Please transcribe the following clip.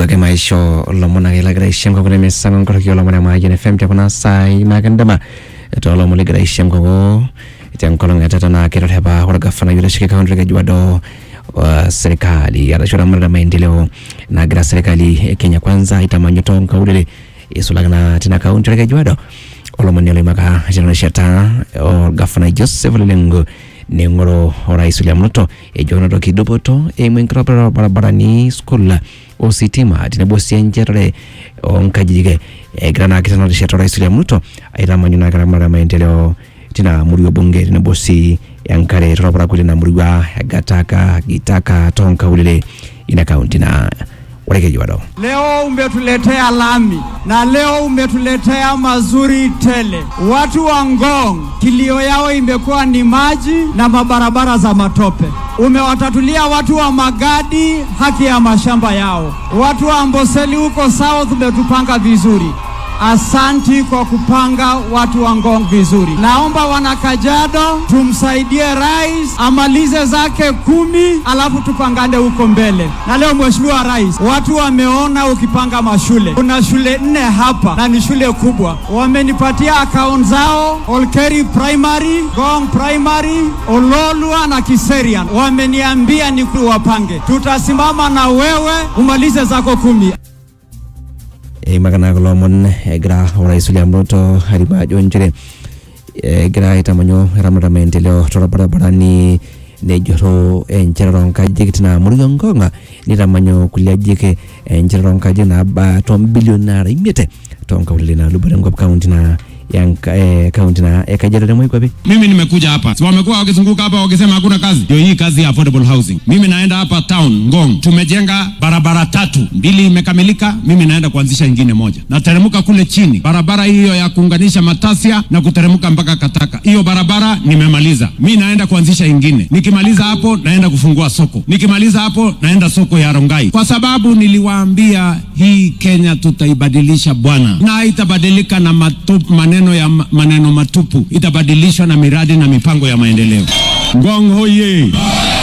ake maisho lomon ake lagira aishim koko nemesango nkoroki olomon emayian fm tekuna saai nakindama toolomon ligira aishim koko tenkolong etata naa kitorepa orgavana oitasheki kaunti e Kajiado wa serikali arashu ramarita maendeleo nagira serikali e Kenya kwanza aitamanyu toonkaulele isulaki naa tina kaunti e Kajiado olomoni oloimaka tina rishata orgavana Joseph Lelengo neing'oru orais William Ruto ejo kenotoki dupoto eimu enkitobirata orbaribarani skul ositima tenebo sii enchetare oonkajijik egira naake tena rishata orais William Ruto aitamanyu naake ramarita maendeleo tina murua bunge tenebo sii enkare torparakuo lina murua egataka gitaka toonkaulele ina kaunti na ore Kajiado. Leo umetuletea lami na leo umetuletea mazuri tele. Watu wa Ngong kilio yao imekuwa ni maji na mabarabara za matope. Umewatatulia watu wa Magadi haki ya mashamba yao. Watu wa Amboseli huko South umetupanga vizuri. Asanti kwa kupanga watu wa Ngong vizuri. Naomba wana Kajiado tumsaidie rais amalize zake kumi, alafu tupangane huko mbele. Na leo Mheshimiwa Rais, watu wameona ukipanga mashule. Kuna shule nne hapa na ni shule kubwa, wamenipatia account zao, Olkeri Primary, Ngong Primary, Ololua na Kiserian. Wameniambia ni wapange, tutasimama na wewe umalize zako kumi. eimaka naa kulo omon egira orais William Ruto arimu ajo nchere egira aitamanyu eramatata maendeleo torbaribarani nejurru enchetare oonkajijik tina murua Ngong nitamanyu kulie ajijik enchetare oonkajijik naaba tombilioni nara imiet toonkaulele naalubore enkop kaunti na ya nka- eh, kaunti na e Kajiado temoi kwapi Mimi nimekuja hapa, si wamekuwa wakizunguka hapa wakisema hakuna kazi. Ndio hii kazi ya affordable housing. Mimi naenda hapa town Ngong, tumejenga barabara tatu, mbili imekamilika, mimi naenda kuanzisha ingine moja. Nateremka kule chini, barabara hiyo ya kuunganisha Matasia na kuteremka mpaka Kataka, hiyo barabara nimemaliza. Mi naenda kuanzisha ingine, nikimaliza hapo naenda kufungua soko, nikimaliza hapo naenda soko ya Rongai, kwa sababu niliwaambia hii Kenya tutaibadilisha bwana, na itabadilika na matupu, maneno ya ma- maneno matupu, itabadilishwa na miradi na mipango ya maendeleo. Ngong hoye!